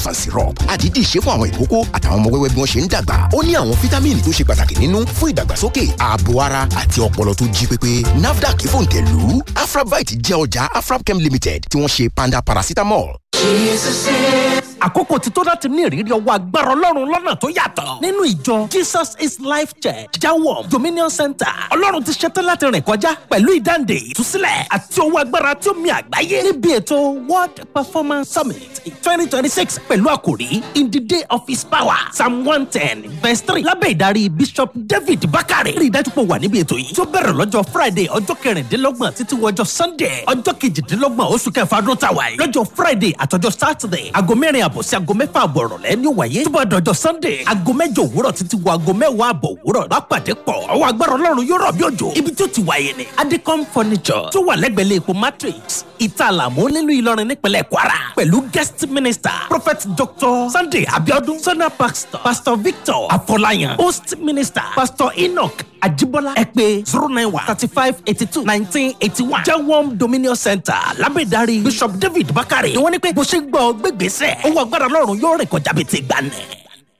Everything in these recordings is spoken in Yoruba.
fan syrup àdídì ṣe fún àwọn ìkókó àtàwọn ọmọ wẹ́wẹ́ bí wọ́n ṣe ń dàgbà ó ní àwọn fítámìnì tó ṣe pàtàkì nínú fún ìdàgbàsókè ààbò ara àti ọpọlọ tó jí pépé nafdac fòǹtẹ̀lù afrabite jẹ́ ọjà afrabchem limited tí wọ́n ṣe panda paracetamol. àkókò ti tó láti ní ìrírí ọwọ́ agbára ọlọ́run lọ́nà tó yàtọ̀ nínú ìjọ jesus is life church jawom dominion center ọlọ́run ti ṣetán láti rìn kọjá pẹ̀lú ìdáǹdè ìtúsílẹ̀ àti ọwọ́ agbára tí ó mi àgbáyé níbi ètò world performance summit twenty twenty six pẹ̀lú àkòrí in the day of his power psalm one ten verse three lábẹ́ ìdarí bishop david bakare rí i dájú pé ó wà níbi ètò yìí tó bẹ̀rẹ̀ lọ́jọ́ friday ọjọ́ kẹrìndínlọ́gbọ̀n títí wọjọ́ sunday ọjọ́ kejìdínlọ́gbọ̀n oṣù kẹfà ọdún tàwa yìí lọ́jọ́ friday àtọjọ́ saturday aago mẹ́rin àbọ̀ sí aago mẹ́fà àbọ̀ ìrọ̀lẹ́ ní ó wáyé tó bá dọjọ́ sunday aago mẹ́jọ òwúrọ̀ títí wọ aago mẹ́wàá àbọ̀ òwúrọ̀ lápàdé pọ̀ ọwọ́ agbára ọlọ́run yóò rọ̀ bí òjò ibi tó ti wáyé ni adecom furniture tó wà lẹ́gbẹ̀lẹ́ epo matrix ìtàlàmú nílùú ìlọrin nípínlẹ̀ kwara pẹ̀lú guest minister prophet dr sunday abiodun sona pastor pastor victor afọláyàn host minister pastor enoch ajibola ẹ pé zero nine one thirty five eighty two nineteen eighty one jawom dominion center lábẹ́dárí bishop david bakare ni wọ́n ní pé bó ṣe ń gbọ́ gbégbèsè owó agbára lọ́rùn yóò rìn kọjá bíi ti gbà nẹ̀.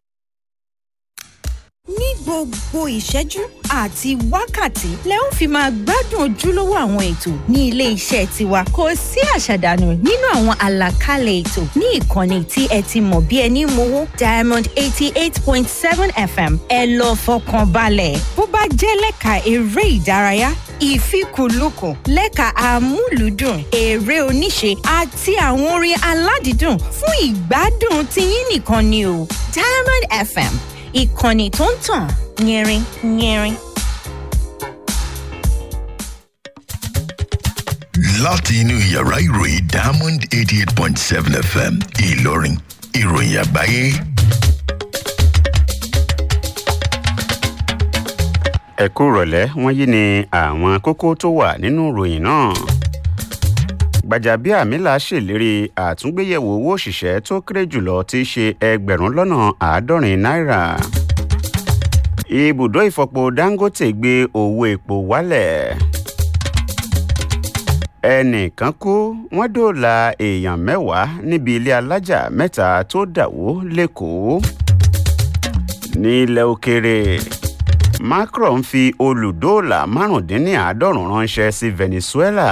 ní gbogbo ìṣẹ́jú àti wákàtí lẹ ń fi máa gbádùn ojúlówó àwọn ètò ní ilé iṣẹ́ tiwa kò sí àṣàdànù nínú àwọn àlàkalẹ̀ ètò ní ìkànnì tí ẹ ti mọ̀ bí ẹni mowó diamond eighty eight point seven fm ẹ lọ fọkàn balẹ̀ bó bá jẹ́ lẹ́ka eré ìdárayá ìfikùnlukùn lẹ́ka amúlùúdùn eré oníṣe àti àwọn orin aládìídùn fún ìgbádùn tiyín nìkan ni o diamond fm ìkànnì tó ń tàn yẹrin yẹrin. láti inú yàrá ìròyìn diamond eighty eight point seven fm ìlọrin ìròyìn àgbáyé. ẹ kú rọ̀lẹ́ wọ́n yí ni àwọn kókó tó wà nínú ìròyìn náà. gbàjàbíàmílà ṣèlérí àtúngbéyẹ̀wò owó òṣìṣẹ́ tó kéré jùlọ tí í ṣe ẹgbẹ̀rún lọ́nà àádọ́rin náírà. ibùdó ìfọpo dangote gbé owó epo wálẹ̀. ẹnìkan kú wọ́n dóòlà èèyàn mẹ́wàá níbi ilé alájà mẹ́ta tó dàwó lẹ́kọ̀ọ́. nílẹ̀ òkèrè macron fi olùdóòlà márùndínláàádọ́rùn ránṣẹ́ sí venezuela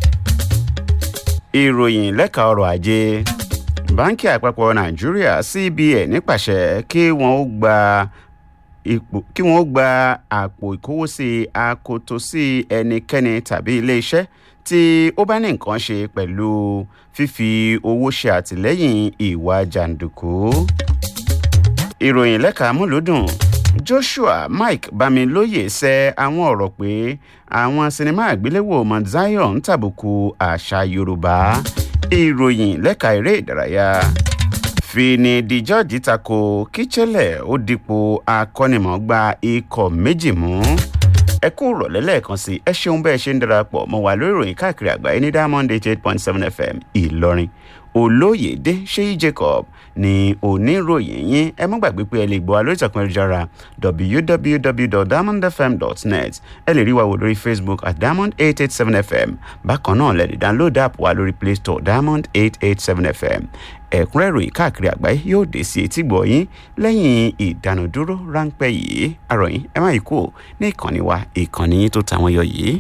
ìròyìn lẹ́ka ọrọ̀ ajé báńkì àpapọ̀ nàìjíríà cbn nípasẹ̀ kí wọ́n ó gba ipò kí wọ́n ó gba àpò ìkówósí akoto sí ẹnikẹ́ni tàbí iléeṣẹ́ tí ó bá ní nǹkan ṣe pẹ̀lú fífi owó ṣe àtìlẹ́yìn ìwà jàǹdùkú ìròyìn lẹ́ka múlùdùn joshua mike bamilóye sẹ àwọn ọ̀rọ̀ pé àwọn sinimá àgbéléwò mount zion ń tàbùkù àṣà yorùbá ìròyìn lẹ́ka eré ìdárayá fini di george tako kíchẹ́lẹ̀ ó dípò akọ́nimọ̀ọ́gba ikọ̀ méjì mú ẹ kú rọ̀lẹ́ lẹ́ẹ̀kan sí ẹ ṣeun bẹ́ẹ̀ ṣe ń darapọ̀ mọ́ wà lórí ìròyìn káàkiri àgbáyé ní diamond eight eight point seven fm ìlọrin olóyèdè ṣéyí jacob ní oníròyìn yín ẹ má gbàgbé pé ẹ lè gbọ́ wa lórí ìtàkùn ẹ̀rọjára www.diamondfm.net ẹ lè rí wa wò lórí facebook at diamond eight eight seven fm bákan náà lè lè download app wa lórí play store diamond eight eight seven fm ẹ̀kúnrẹ́ ìròyìn káàkiri àgbáyé yóò dé sí etí gbọ̀ yín lẹ́yìn ìdánudúró ráńpẹ́ yìí àròyìn ẹ má yí kú ní ìkànnì wa ìkànnì yín tó tàwọn yọ yìí.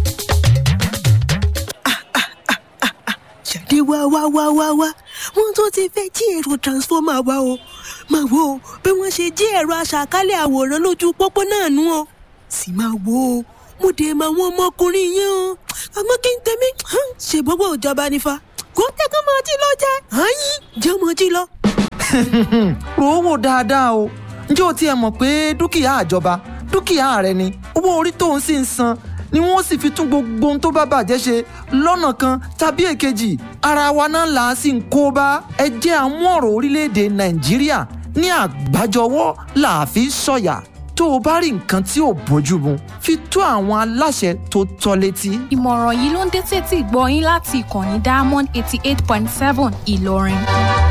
jáde wá wá wá wá wá wọn tó ti fẹ́ jí èrò transformer wa o máa wo o bí wọ́n ṣe jí ẹ̀rọ aṣàkálẹ̀ àwòrán lójú pópó náà nú o sì máa wo o mo dé mọ àwọn ọmọkùnrin yẹn o àmọ́ kí n tẹ̀mí ṣe gbogbo ìjọba nífa kó tẹ́kọ̀ máa jí lọ jẹ́ àyín jẹ́ ọmọ jí lọ. rò ó wò dáadáa o ǹjẹ́ o tiẹ̀ mọ̀ pé dúkìá àjọba dúkìá rẹ ni owó orí tó ń sì ń san ni wọ́n sì fi tún gbogbo ohun tó bá bàjẹ́ ṣe lọ́nà kan tàbí èkejì ara wa náà là á sì ń kó bá ẹ jẹ́ àmú ọ̀rọ̀ orílẹ̀-èdè nàìjíríà ní àgbájọwọ́ là á fi sọ̀yà tó o bá rí nǹkan tí ò bójú mu fi tó àwọn aláṣẹ tó tọ́ létí. ìmọ̀ràn yìí ló ń dé tètè gbọ́ yín láti ìkànnì diamond eighty eight point seven ìlọrin.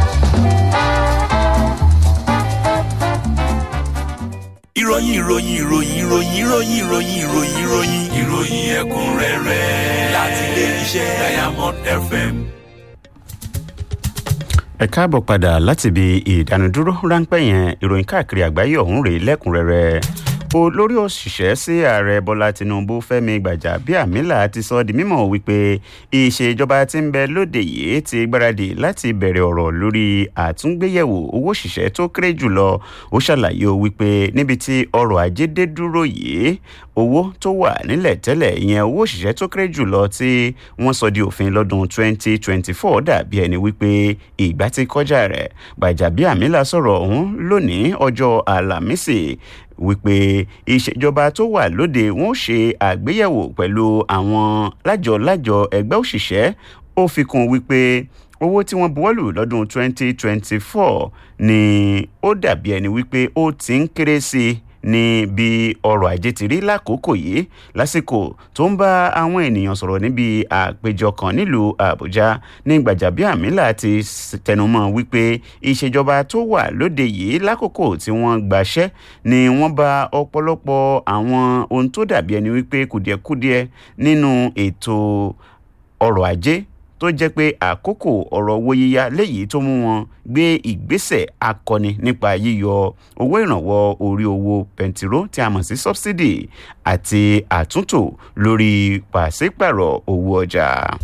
ìròyìn ìròyìn ìròyìn ìròyìn ìròyìn ìròyìn ìròyìn ìròyìn ìròyìn ẹ̀kúnrẹ́rẹ́ láti ilé iṣẹ́ diamond fm. ẹ káàbọ̀ padà láti ibi ìdánudúró ráńpẹ́ yẹn ìròyìn káàkiri àgbáyé ọ̀hún rèé lẹ́kùnrẹ́rẹ́ olórí òṣìṣẹ́ sí ààrẹ bọ́lá tinubu fẹ́mi gbàjàbíàmílà ti sọ di mímọ̀ wípé ìṣèjọba tí ń bẹ lóde yìí ti gbáradì láti bẹ̀rẹ̀ ọ̀rọ̀ lórí àtúngbéyẹ̀wò owó òṣìṣẹ́ tó kéré jùlọ ó ṣàlàyé o wípé níbi tí ọrọ̀ ajé dé dúró yìí owó tó wà nílẹ̀ tẹ́lẹ̀ ìyẹn owó òṣìṣẹ́ tó kéré jùlọ tí wọ́n sọ di òfin lọ́dún 2024 dàbí ẹni wípé ìgbà ti kọjá rẹ̀ gbàjàbíàmílà sọ̀rọ̀ ọ̀hún lónìí ọjọ́ àlàmísì wípé ìṣèjọba tó wà lóde wọn ó ṣe àgbéyẹ̀wò pẹ̀lú àwọn lájọ-lájọ ẹgbẹ́ òṣìṣẹ́ ó fi kún wípé owó tí wọ́n buwọ́lù lọ́dún 2024 ni ó dàbí ẹni wípé ó ti ń kéré sí i ní bí ọrọ̀ ajé ti rí lákòókò yìí lásìkò tó ń bá àwọn ènìyàn sọ̀rọ̀ níbi àpéjọ kan nílùú àbújá ní gbàjàbíàmílà ti tẹnumọ́ wípé ìṣèjọba tó wà lóde yìí lákòókò tí wọ́n gbaṣẹ́ ni wọ́n bá ọ̀pọ̀lọpọ̀ àwọn ohun tó dàbí ẹni wípé kùdìẹ̀kudiẹ nínú ètò ọrọ̀ ajé tó jẹ́ pé àkókò ọ̀rọ̀ owó yíyá léyìí tó mú wọn gbé ìgbésẹ̀ akọni nípa yíyọ owó ìrànwọ́ orí owó pẹntiró tí a mọ̀ sí subsidy àti àtúntò lórí pàṣípàrọ̀ owó ọjà.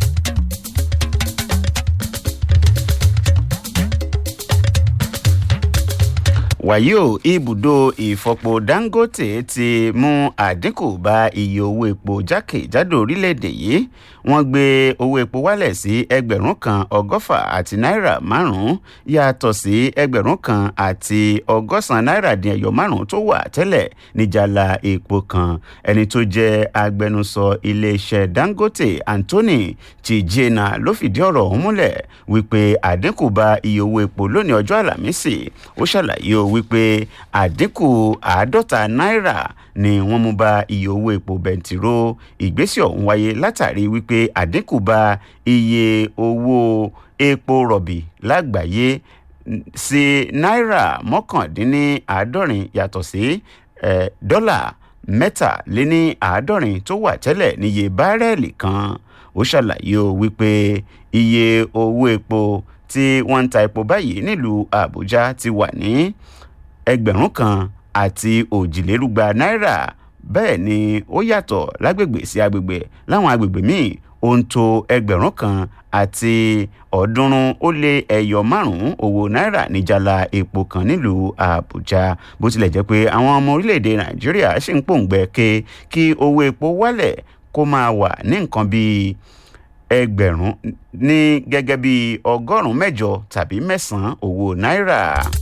wàyí o ibùdó ìfọpo dangote ti mú àdínkù bá iye owó epo jákèjádò orílẹ̀-èdè yìí wọ́n gbé owó epo wálẹ̀ sí ẹgbẹ̀rún kan ọgọ́fà àti náírà márùn-ún yàtọ̀ sí ẹgbẹ̀rún kan àti ọgọ́sàn náírà dín ẹyọ márùn-ún tó wà tẹ́lẹ̀ níjàlá epo kan ẹni tó jẹ́ agbẹnusọ iléeṣẹ́ dangote anthony chijena ló fìdí ọ̀rọ̀ ọ̀hún múlẹ̀ wípé àdínkù bá iye owó epo lónìí ọjọ́ àlàmísì ó ṣàlàyé o wípé àdínkù àádọ́ta náírà ni wọ́n mú bá iye owó epo bẹntiró ìgbésẹ̀ ọ̀hún wáyé látàrí wípé àdínkù bá iye owó epo rọ̀bì lágbàáyé sí náírà mọ́kàndínláàádọ́rin yàtọ̀ sí dọ́là mẹ́tàléní àádọ́rin tó wà tẹ́lẹ̀ níye bárẹ́ẹ̀lì kan ó ṣàlàyé o wípé iye owó epo tí wọ́n ń ta epo báyìí nílùú àbújá ti wà ní ẹgbẹ̀rún kan àti òjìlérúgba náírà bẹ́ẹ̀ ni ó yàtọ̀ lágbègbè sí agbègbè láwọn agbègbè míì ó ń tó ẹgbẹ̀rún kan àti ọ̀ọ́dúnrún ó lé ẹyọ márùn-ún owó náírà níjàlá epo kan nílùú àbújá bó tilẹ̀ jẹ́ pé àwọn ọmọ orílẹ̀-èdè nàìjíríà ṣì ń pòǹgbẹ ké kí owó epo wálẹ̀ kó máa wà ní nǹkan bíi ẹgbẹ̀rún ní gẹ́gẹ́ bíi ọgọ́rùn-ún mẹ́jọ tàbí mẹ́sàn-án owó náírà.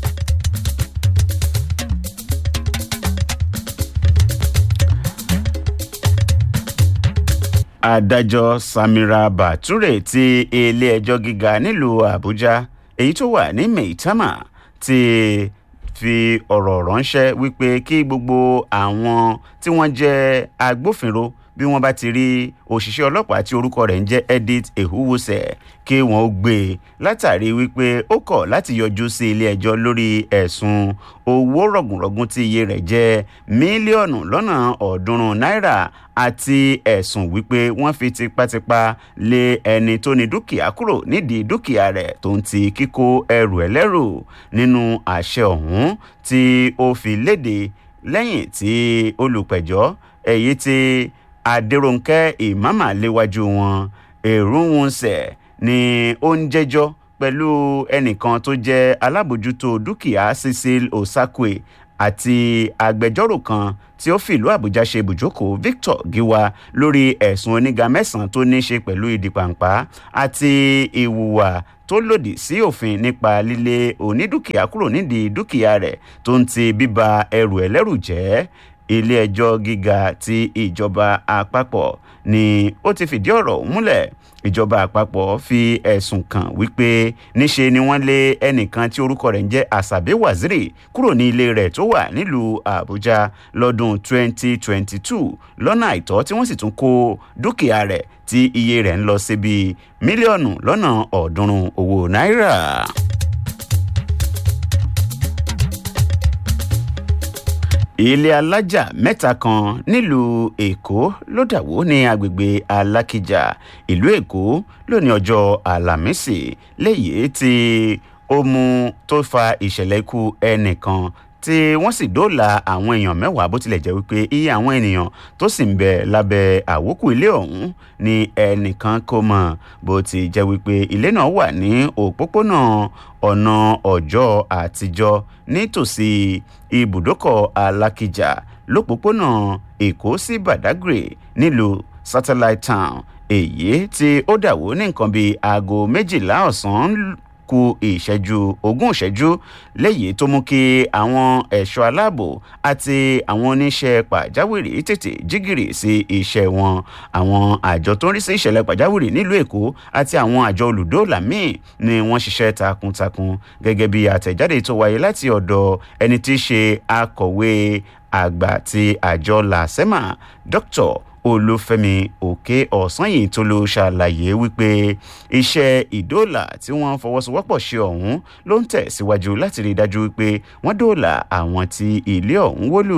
adájọ́ samira bature ti ilé-ẹjọ́ gíga nílùú àbújá èyí tó wà ní maitama ti fi ọ̀rọ̀ ránṣẹ́ wípé kí gbogbo àwọn tí wọ́n jẹ́ agbófinró bí wọ́n bá ti rí òṣìṣẹ́ ọlọ́pàá tí orúkọ rẹ̀ ń jẹ́ edith ehuwuse kí wọ́n ó gbé e látàrí wípé ó kọ̀ láti yọjú sí ilé ẹjọ́ lórí ẹ̀sùn owó rọ̀gùnrọ̀gùn tí iye rẹ̀ jẹ́ mílíọ̀nù lọ́nà ọ̀ọ́dúnrún náírà àti ẹ̀sùn wípé wọ́n fi tipátipá lé ẹni tó ní dúkìá kúrò nídìí dúkìá rẹ̀ tó ń ti kíkó ẹrù ẹlẹ́rù nínú àṣẹ ọ̀hún tí ó fi léde lẹ́yìn tí olùpẹ̀jọ́ èyí tí adéròǹkẹ́ ìmáàmà léwájú wọn èrúnwùnsẹ̀ ni ó ń jẹ́jọ́ pẹ̀lú ẹnìkan tó jẹ́ alábòjútó dúkìá cecil osakwe àti agbẹjọ́rò kan tí ó fìlú àbújá ṣe ibùjókòó victor giwa lórí ẹ̀sùn oníga mẹ́sàn-án tó ní í ṣe pẹ̀lú ìdìpàǹpá àti ìwùwà tó lòdì sí òfin nípa lílé onídùkìá kúrò nídìí dúkìá rẹ̀ tó ń ti bíba ẹrù ẹlẹ́rù jẹ́ ilé-ẹjọ́ gíga ti ìjọba àpapọ̀ ni ó ti fìdí ọ̀rọ̀ múlẹ̀ ìjọba àpapọ̀ fi ẹ̀sùn kàn wípé níṣe ni wọ́n lé ẹnìkan tí orúkọ rẹ̀ ń jẹ́ asabe waziri kúrò ní ilé rẹ̀ tó wà nílùú àbújá lọ́dún 2022 lọ́nà àìtọ́ tí wọ́n sì tún kó dúkìá rẹ̀ tí iye rẹ̀ ń lọ síbi mílíọ̀nù lọ́nà ọ̀ọ́dúnrún owó náírà. ilé alájà mẹ́ta kan nílùú èkó ló dàwó ní agbègbè alákìjà ìlú èkó lónìí ọjọ́ àlàmísì léyìí tí ó ó mú tó fa ìṣẹ̀lẹ̀ ikú ẹnìkan tí wọ́n sì dóòlà àwọn èèyàn mẹ́wàá bó tilẹ̀ jẹ́ wípé iye àwọn ènìyàn tó sì ń bẹ lábẹ́ àwókù ilé ọ̀hún ni ẹnìkan kò mọ̀ bó ti jẹ́ wípé ilé náà wà ní òpópónà ọ̀nà ọjọ́ àtijọ́ nítòsí ibùdókọ̀ alákìjà lópòpónà èkó sí badagry nílùú satellite town èyí tí ó dàwó ní nǹkan bíi aago méjìlá ọ̀sán ku ìṣẹ́jú ogún ìṣẹ́jú léyìí tó mú kí àwọn ẹ̀ṣọ́ aláàbò àti àwọn oníṣẹ́ pàjáwìrì tètè jígìrì sí iṣẹ́ wọn àwọn àjọ tó ń rí sí ìṣẹ̀lẹ̀ pàjáwìrì nílùú èkó àti àwọn àjọ olùdóòlà míì ni wọ́n ṣiṣẹ́ takuntakun gẹ́gẹ́ bí àtẹ̀jáde tó wáyé láti ọ̀dọ̀ ẹni tí í ṣe akọ̀wé àgbà ti àjọ làsẹ́mà dr olúfẹ́mi òkè ọ̀sányìn tó ló ṣàlàyé wípé iṣẹ́ ìdóòlà tí wọ́n fọwọ́sowọ́pọ̀ ṣe ọ̀hún ló ń tẹ̀síwájú láti rí i dájú wípé wọ́n dóòlà àwọn tí ilé ọ̀hún wólù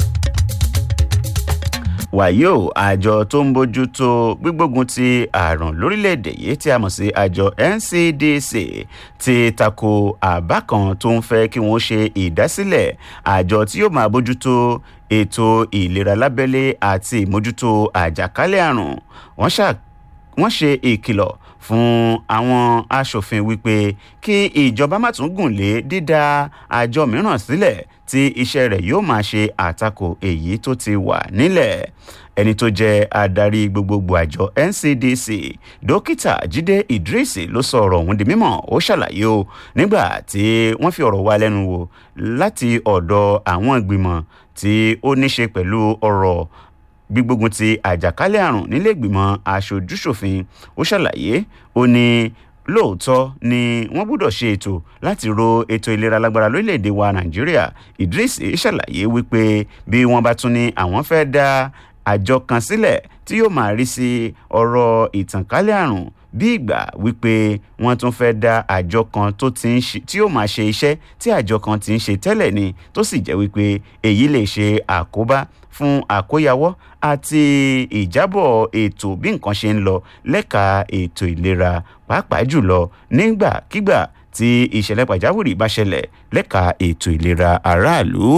wàyí o àjọ tó ń bójú tó gbígbógun ti àrùn lórílẹ̀‐èdè yìí tí a mọ̀ sí àjọ ncdc ti tako àbá kan tó ń fẹ́ kí wọ́n ṣe ìdásílẹ̀ àjọ tí yóò máa bójú tó ètò ìlera lábẹ́lé àti ìmójútó àjàkálẹ̀ àrùn wọ́n ṣe ìkìlọ̀ fún àwọn aṣòfin wípé kí ìjọba má tún gùn lé dídá àjọ mìíràn sílẹ̀ tí iṣẹ́ rẹ̀ yóò máa ṣe àtakò èyí tó ti wà nílẹ̀ ẹni tó jẹ́ adarí gbogbogbò àjọ ncdc dókítà jíde idris ló sọ ọ̀rọ̀ ọ̀hún di mímọ̀ ó ṣàlàyé o nígbà tí wọ́n fi ọ̀rọ̀ wá lẹ́nu wò láti ọ̀dọ̀ àwọn ìgbìmọ̀ tí ó ní ṣe pẹ̀lú ọ̀rọ̀ gbígbógun ti àjàkálẹ̀ àrùn nílé ìgbìmọ̀ aṣojúṣòfin ó ṣàlàyé ó ní lóòótọ́ ni wọ́n gbọ́dọ̀ ṣe ètò láti ro ètò ìlera lágbára lórílẹ̀‐èdè wa nàìjíríà idris ṣàlàyé wípé bí wọ́n bá tún ní àwọn fẹ́ dá àjọ kan sílẹ̀ tí yóò máa rí sí ọ̀rọ̀ ìtànkálẹ̀ àrùn bí ìgbà wípé wọ́n tún fẹ́ dá àjọ kan tó ti ń ṣe tí yóò máa ṣe iṣẹ́ tí àjọ kan ti ń ṣe tẹ́lẹ̀ ni tó sì jẹ́ wípé èyí lè ṣe àkóbá fún àkóyawọ́ àti ìjábọ̀ ètò bí nǹkan ṣe ń lọ lẹ́ka ètò ìlera pàápàá jùlọ nígbàkigbà tí ìṣẹ̀lẹ̀ pàjáwìrì bá ṣẹlẹ̀ lẹ́ka ètò ìlera aráàlú.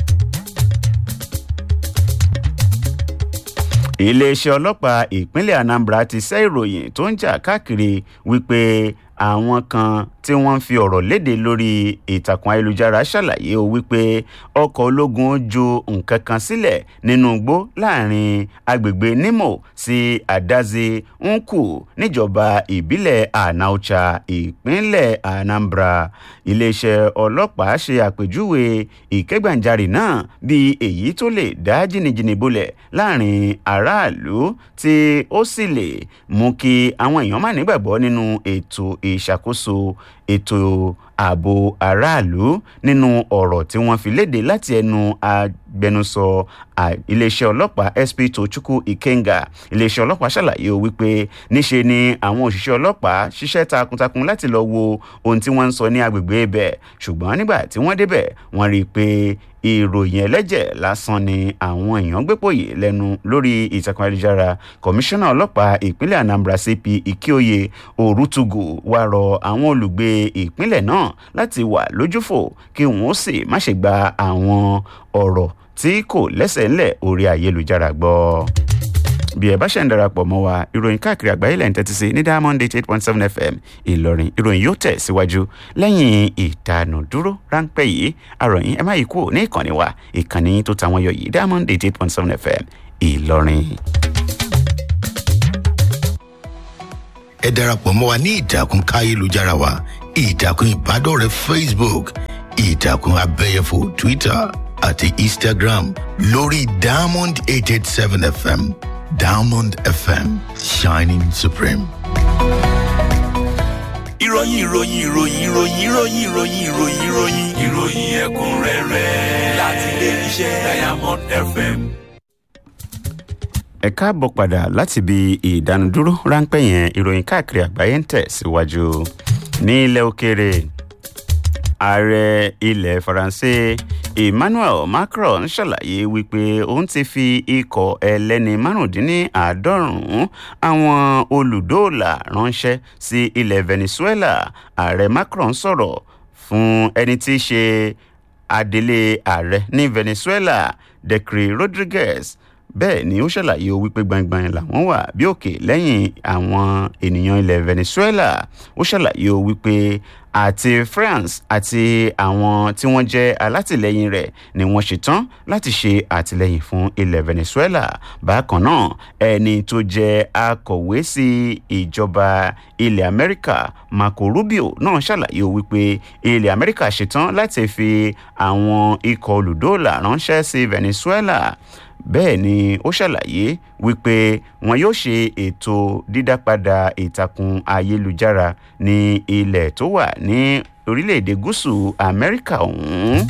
iléeṣẹ́ ọlọ́pàá ìpínlẹ̀ anambra ti ṣẹ́ ìròyìn tó ń jà káàkiri wípé àwọn kan tí wọ́n ń fi ọ̀rọ̀ léde lórí ìtàkùn ayélujára ṣàlàyé o wípé ọkọ̀ ológun ju nǹkan kan sílẹ̀ nínú igbó láàrin agbègbè nimo sí adazi nkù níjọba ìbílẹ̀ anaucha ìpínlẹ̀ anambra iléeṣẹ́ ọlọ́pàá ṣe àpèjúwe ìkẹ́gbàjarì náà bíi èyí tó lè dá jìnnìjìnnì bolẹ̀ láàrin aráàlú tí ó sì lè mú kí àwọn èèyàn má nígbàgbọ́ nínú ètò ìṣàkóso ètò ààbò aráàlú nínú ọ̀rọ̀ tí wọ́n fi léde láti ẹnu agbẹnusọ iléeṣẹ́ ọlọ́pàá sp tochukwu ikenga iléeṣẹ́ ọlọ́pàá ṣàlàyé o wípé níṣe ni àwọn òṣìṣẹ́ ọlọ́pàá ṣiṣẹ́ takuntakun láti lọ wo ohun tí wọ́n ń sọ ní agbègbè ibẹ̀ ṣùgbọ́n nígbà tí wọ́n débẹ̀ wọ́n rí i pé ìròyìn ẹlẹ́jẹ̀ lásán ni àwọn èèyàn gbépòyè lẹ́nu lórí ìtàkùn ayélujára kọmíṣánná ọlọ́pàá ìpínlẹ̀ anambra cp ikioye orutugu wá rọ àwọn olùgbé ìpínlẹ̀ náà láti wà lójúfò kí wọ́n sì má ṣe gba àwọn ọ̀rọ̀ tí kò lẹ́sẹ̀ ńlẹ̀ orí ayélujára gbọ́ bí ẹ bá ṣe ń darapọ̀ mọ́ wa ìròyìn káàkiri àgbáyé lẹ́yìn tẹ́tí sí ní diamond eight point seven fm ìlọrin ìròyìn yóò tẹ̀ síwájú lẹ́yìn ìdánudúró ráńpẹ́ yìí àròyìn ẹ má yí kúrò ní ìkànnì wa ìkànnì tó tàwọn yọ yìí diamond eight eight point seven fm ìlọrin. ẹ darapọ̀ mọ́ wa ní ìtàkùn káyélujára wa ìtàkùn ìbádọ́rẹ̀ẹ́ facebook ìtàkùn abẹ́yẹfò twitter àti instagram lórí diamond eight eight seven fm diamond fm shining supreme. ìròyìn ìròyìn ìròyìn ìròyìn ìròyìn ìròyìn ìròyìn ìròyìn ìròyìn ẹ̀kúnrẹ́rẹ́ láti ilé iṣẹ́ diamond fm. ẹ káàbọ̀ padà láti ibi ìdánudúró ráńpẹ́ yẹn ìròyìn káàkiri àgbáyé ń tẹ̀ síwájú ní ilẹ̀ òkèèrè ààrẹ ilẹ̀ faransé emmanuel macron ṣàlàyé wípé òun ti fi ikọ̀ ẹlẹ́ni márùndínláàádọ́rùn-ún àwọn olùdóòlà ránṣẹ́ sí ilẹ̀ venezuela ààrẹ macron sọ̀rọ̀ fún ẹni tí í ṣe adelé ààrẹ ní venezuela decre rodriguez bẹ́ẹ̀ ni ó ṣàlàyé o wípé gbangban làwọn wà bí òkè lẹ́yìn àwọn ènìyàn ilẹ̀ venezuela ó ṣàlàyé o wípé àti france àti àwọn tí wọ́n jẹ́ alátìlẹyìn rẹ̀ ni wọ́n ṣetán láti ṣe àtìlẹyìn fún ilẹ̀ venezuela bákan náà ẹni tó jẹ́ akọ̀wé sí ìjọba ilẹ̀ amẹ́ríkà marco rubio náà ṣàlàyé o wípé ilẹ̀ amẹ́ríkà ṣetán láti fi àwọn ikọ̀ olùdóòlà ránṣẹ́ sí venezuela bẹ́ẹ̀ ni ó ṣàlàyé wípé wọn yóò ṣe ètò dídápadà ìtàkùn ayélujára ní ilẹ̀ tó wà ní orílẹ̀-èdè gúúsù amẹ́ríkà ọ̀hún.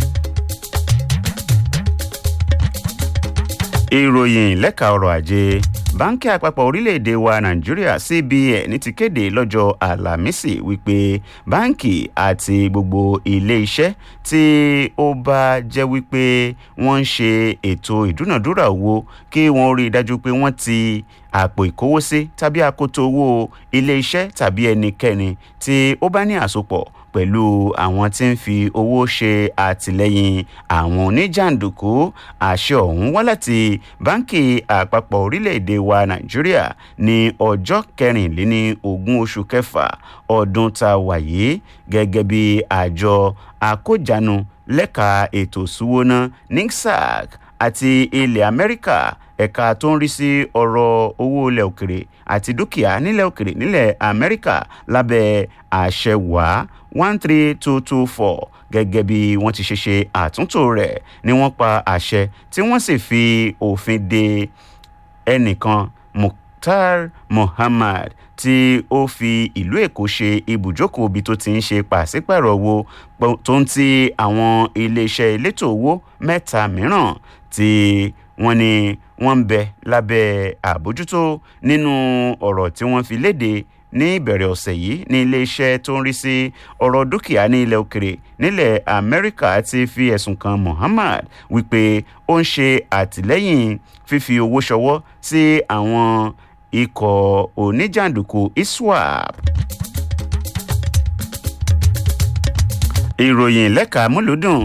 ìròyìn lẹ́ka ọrọ̀ ajé báńkì àpapọ̀ orílẹ̀-èdè wa nàìjíríà cbn ti kéde lọ́jọ́ àlàmísì wípé báńkì àti gbogbo ilé-iṣẹ́ tí ó bá jẹ́ wípé wọ́n ń ṣe ètò ìdúnàdúrà owó kí wọ́n rí i dájú pé wọ́n ti àpò ìkówósí tàbí akoto owó ilé-iṣẹ́ tàbí ẹnikẹ́ni tí ó bá ní àsopọ̀ pẹ̀lú àwọn tí ń fi owó ṣe àtìlẹ́yìn àwọn oníjàǹdùkú àṣẹ ọ̀hún wá láti báńkì àpapọ̀ orílẹ̀-èdè wa nàìjíríà ní ọjọ́ kẹrìnléní ogún oṣù kẹfà ọdún tá a wà yìí gẹ́gẹ́ bí àjọ àkójánu lẹ́ka ètò ìṣúwóná nixac àti ilẹ̀ amẹ́ríkà ẹ̀ka tó ń rí sí ọ̀rọ̀ owó ilẹ̀ òkèrè àti dúkìá nílẹ̀ òkèrè nílẹ̀ amẹ́ríkà lábẹ́ àṣẹ wàá one three two two four gẹ́gẹ́ bí wọ́n ti ṣe ṣe àtúntò rẹ̀ ni wọ́n pa àṣẹ tí wọ́n sì fi òfin de ẹnìkan mukhtar muhammad tí ó fi ìlú èkó ṣe ibùjókòó ibi tó ti ń ṣe pàṣípàrọ̀ owó tó ń ti àwọn iléeṣẹ́ elétò owó mẹ́ta mìíràn tí wọ́n ní wọ́n ń bẹ lábẹ́ àbójútó nínú ọ̀rọ̀ tí wọ́n fi léde ní ìbẹ̀rẹ̀ ọ̀sẹ̀ yìí ní iléeṣẹ́ tó ń rí sí ọ̀rọ̀ dúkìá ní ilẹ̀ òkèrè nílẹ̀ amẹ́ríkà ti fi ẹ̀sùn kan muhammad wípé ó ń ṣe àtìlẹ́yìn fífi owó ṣọwọ́ sí àwọn ikọ̀ oníjàǹdùkú iswap. ìròyìn lẹ́ka múlùdùn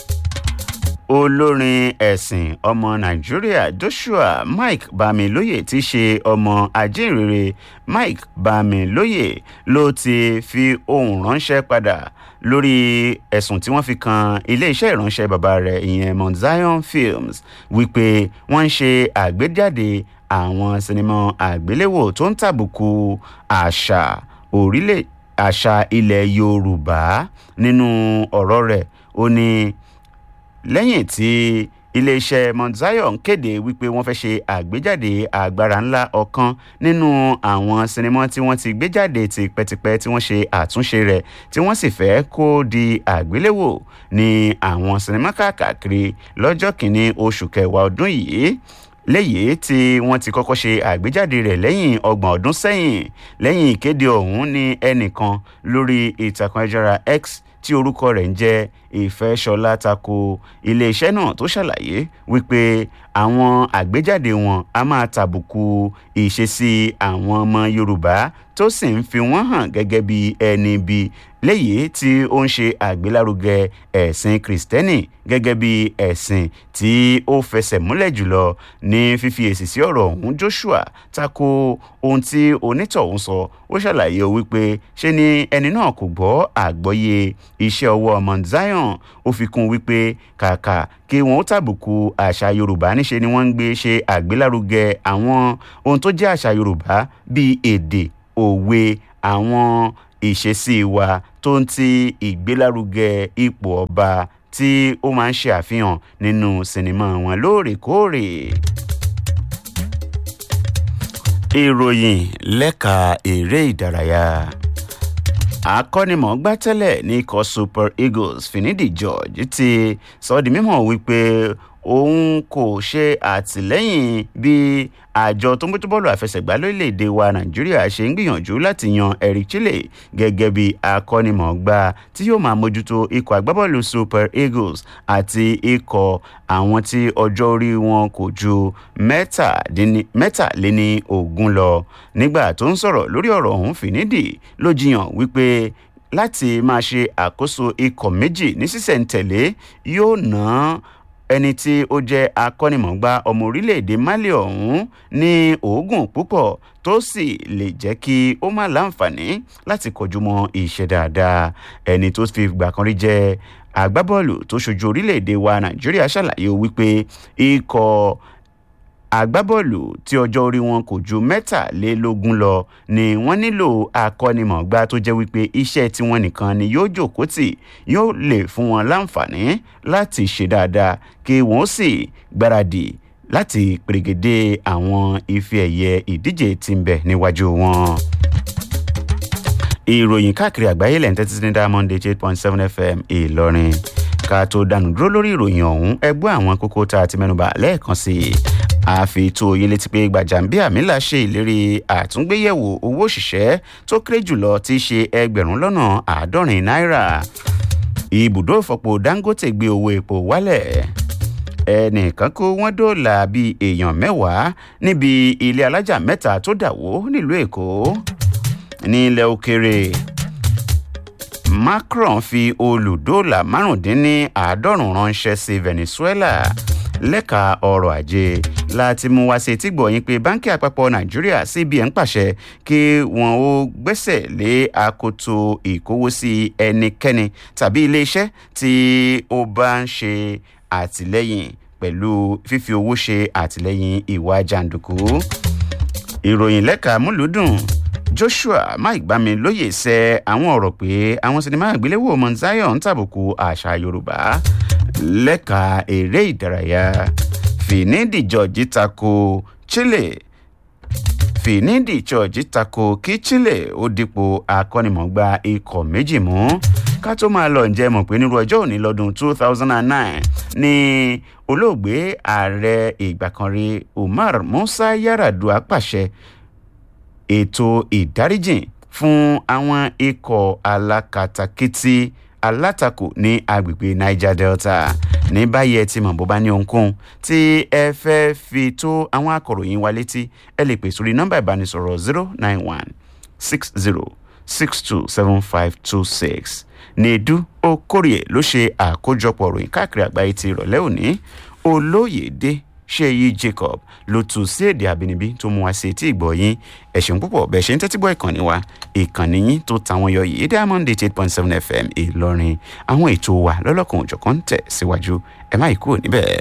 olórin ẹ̀sìn ọmọ nàìjíríà joshua mike bamilóye ti ṣe ọmọ ajínrere mike bamilóye ló ti fi ohun ránṣẹ́ padà lórí ẹ̀sùn tí wọ́n fi kan iléeṣẹ́ ìránṣẹ́ bàbá rẹ̀ ìyẹn mount zion films wípé wọ́n ń ṣe àgbéjáde àwọn sinimá àgbéléwò tó ń tàbùkù àṣà orílẹ̀ àṣà ilẹ̀ yorùbá nínú ọ̀rọ̀ rẹ̀ ó ní lẹ́yìn tí iléeṣẹ́ mount zion kéde wípé wọ́n fẹ́ ṣe àgbéjáde agbára ńlá ọ̀kan nínú àwọn sinimá tí wọ́n ti gbé jáde tipẹ́tipẹ́ tí wọ́n ṣe àtúnṣe rẹ̀ tí wọ́n sì fẹ́ kó di àgbéléwò ní àwọn sinimá káàkiri lọ́jọ́ kìíní oṣù kẹwàá ọdún yìí léyìí tí wọ́n ti kọ́kọ́ ṣe àgbéjáde rẹ̀ lẹ́yìn ọgbọ̀n ọdún sẹ́yìn lẹ́yìn ìkéde ọ̀hún ní ẹnìkan lórí ìtàkùn ẹ̀jára x tí orúkọ rẹ̀ ń jẹ́ ìfẹ́sọ̀lá tako iléeṣẹ́ náà tó ṣàlàyé wípé àwọn àgbéjáde wọn a máa tàbùkù ìṣesí àwọn ọmọ yorùbá tó sì ń fi wọ́n hàn gẹ́gẹ́ bí ẹni bí léyìí tí ó ń ṣe àgbélárugẹ ẹ̀sìn kìrìsìtẹ́nì gẹ́gẹ́ bí ẹ̀sìn tí ó fẹsẹ̀ múlẹ̀ jùlọ ní fífi èsì sí ọ̀rọ̀ ọ̀hún joshua tako ohun tí onítọ̀hún sọ ó ṣàlàyé wípé ṣé ni ẹni náà kò gbọ́ àgbọ́yé iṣẹ́ ọwọ́ mount zion ó fi kún wípé kàkà kí wọn ó tàbùkù àṣà yorùbá níṣe ni wọ́n ń gbé ṣe àgbélárugẹ àwọn ohun tó jẹ́ àṣà yorùbá bíi èdè òwe àwọn ìṣesí wa tó ń ti ìgbélárugẹ ipò ọba tí ó máa ń ṣe àfihàn nínú sinimá wọn lóòrèkóòrè. ìròyìn lẹ́ka eré ìdárayá akọ́nimọ̀ọ́gbá tẹ́lẹ̀ ní ikọ̀ super eagles finidi george ti sọ ọ́ di mímọ̀ wípé òun kò ṣe àtìlẹ́yìn bí àjọ tó ń bójú bọ́ọ̀lù àfẹsẹ̀gbá lórílẹ̀‐èdè wa nàìjíríà ṣe ń gbìyànjú láti yan eric chile gẹ́gẹ́ bí akọ́nimọ̀ọ́gbá tí yóò máa mójútó ikọ̀ agbábọ́ọ̀lù super eagles àti ikọ̀ àwọn tí ọjọ́ orí wọn kò ju mẹ́tàléní ogún lọ nígbà tó ń sọ̀rọ̀ lórí ọ̀rọ̀ ọ̀hún fìnídì ló jiyàn wípé láti máa ṣe àkóso ikọ̀ méjì ní sísẹ̀ntẹ̀lé yóò ná ẹni tí ó jẹ́ akọ́nimọ̀gbá ọmọ orílẹ̀-èdè mali ọ̀hún ní oògùn púpọ̀ tó sì lè jẹ́ kí ó má láǹfààní láti kọjú mọ́ iṣẹ́ dáadáa ẹni tó fi gbà kan rí jẹ́ agbábọ́ọ̀lù tó ṣojú orílẹ̀-èdè wa nàìjíríà ṣàlàyé wípé ikọ̀ agbábọ́ọ̀lù tí ọjọ́ orí wọn kò ju mẹ́tàlélógún lọ ni wọ́n nílò akọ́nimọ̀gbá tó jẹ́ wípé iṣẹ́ tiwọn nìkan ni yóò jòkó tì yóò lè fún wọn láǹfààní láti ṣe dáadáa kí wọ́n sì gbáradì láti pèrègèdè àwọn ife ẹ̀yẹ ìdíje tí ń bẹ níwájú wọn. ìròyìn káàkiri àgbáyé lẹ́yìn tẹ́tí sí ní diamond eight point seven fm ìlọrin ká tó dànù dúró lórí ìròyìn ọ̀hún ẹgbẹ́ àwọn kókó tá a ti mẹ́nuba lẹ́ẹ̀kan sí i àfi tó yín létí pé gbàjàmbíàmílà ṣe ìlérí àtúngbéyẹ̀wò owó òṣìṣẹ́ tó kéré jùlọ tí í ṣe ẹgbẹ̀rún lọ́nà àádọ́rin náírà ibùdó ìfọ̀pọ̀ dangote gbé owó epo wálẹ̀ ẹnìkan kó wọ́n dóòlà bíi èèyàn mẹ́wàá níbi ilé alájà mẹ́ta tó dà wó nílùú èkó nílẹ̀ òkèrè macron fi olùdóòlà márùndínláàádọ́rùn ránṣẹ́ sí venezuela lẹ́ka ọrọ̀ ajé láti mú wá sí etí gbọ̀nyìn pé báńkì àpapọ̀ nàìjíríà cbn pàṣẹ kí wọ́n ó gbẹ́sẹ̀ lé akoto ìkówósí ẹnikẹ́ni tàbí iléeṣẹ́ tí ó bá ń ṣe àtìlẹ́yìn pẹ̀lú fífi owó ṣe àtìlẹ́yìn ìwà jàǹdùkú ìròyìn lẹ́ka múlùúdùn joshua mike bamilóye sẹ àwọn ọ̀rọ̀ pé àwọn sinimá àgbéléwò mount zion ń tàbùkù àṣà yorùbá lẹ́ka eré ìdárayá finidi george tako chile finidi george tako kí chile ó dípò akọ́nimọ̀gbá ikọ̀ méjì mú ká tó máa lọ ǹjẹ́ mọ̀ pé nírú ọjọ́ òní lọ́dún two thousand and nine ní olóògbé ààrẹ ìgbà kan rí umar musa yaradua pàṣẹ ètò ìdáríjìn fún àwọn ikọ̀ alákatakítí alátakò ní agbègbè niger delta ní báyìí ẹ ti mọ̀ bó bá ní ohunkóhun tí ẹ fẹ́ fi tó àwọn akọ̀ròyìn wa létí ẹ lè pè sórí nọ́mbà ìbánisọ̀rọ̀ zero nine one six zero six two seven five two six nedu okorie ló ṣe àkójọpọ̀ ròyìn káàkiri àgbáyé ti ìrọ̀lẹ́ òní olóyèdè ṣéyí jacob ló tún sí èdè àbínibí tó mú wa sí etí ìgbọ̀ yín ẹ̀sìn púpọ̀ bẹ́ẹ̀ ṣe ń tẹ́tí gbọ́ ìkànnì wa ìkànnì yín tó tàwọn yọ yìí diamond eight point seven fm ìlọrin àwọn ètò wa lọ́lọ́kan òjọ̀kan ń tẹ̀ síwájú ẹ má yí kúrò níbẹ̀.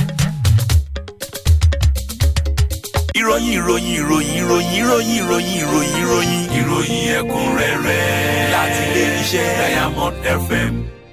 ìròyìn ìròyìn ìròyìn ìròyìn ìròyìn ìròyìn ìròyìn ìròyìn ìròyìn ẹ̀kúnrẹ́rẹ́ láti ilé iṣẹ́ diamond fm.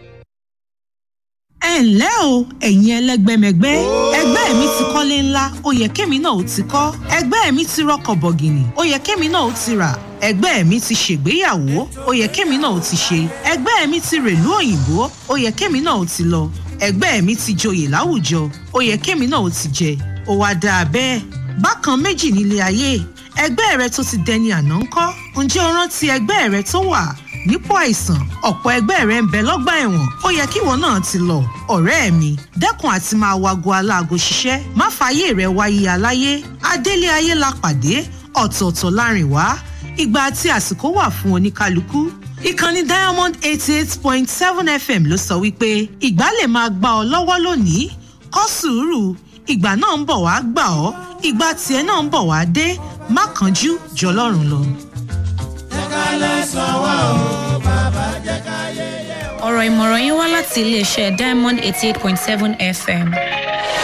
ẹ ǹlẹ́ o ẹ̀yin ẹlẹ́gbẹ́mẹgbẹ́ ẹgbẹ́ mi ti kọ́lé ńlá ó yẹ kémi náà ó ti kọ́ ẹgbẹ́ mi ti rọkọ̀ bọ̀gìnì ó yẹ kémi náà ó ti rà ẹgbẹ́ mi ti ṣègbéyàwó ó yẹ kémi náà ó ti ṣe ẹgbẹ́ mi ti rèlú òyìnbó ó yẹ kémi náà ó ti lọ ẹgbẹ́ mi ti joyè láwùjọ ó yẹ kémi náà ó ti jẹ ó wá dáa bẹ́ẹ̀ bákan méjì nílé ayé ẹgbẹ́ rẹ tó ti dẹni àná ń kọ́ ǹjẹ́ o rántí ẹgbẹ́ rẹ tó wà nípò àìsàn ọ̀pọ̀ ẹgbẹ́ rẹ ń bẹ lọ́gbà ẹ̀wọ̀n ó yẹ kíwọ náà ti lọ ọ̀rẹ́ mi dẹ́kun àti máa wago aláago ṣiṣẹ́ má fààyè rẹ wáyé aláyé adélé ayé la pàdé ọ̀tọ̀ọ̀tọ̀ láàrin wá ìgbà àti àsìkò wà fún oníkálukú ìkànnì diamond eighty eight point seven fm ló sọ wípé ìgbà lè máa gbà ọ lọ́wọ́ lónìí kọ́ sùúrù ìgbà náà ń bọ̀ wá gbà ọ́ ìgbà tiẹ̀ náà ń bọ̀ wá dé má kánjú jọlọ́run lọ. ọ̀rọ̀ ìmọ̀ràn yín wá láti iléeṣẹ́ diamond eighty eight point seven fm.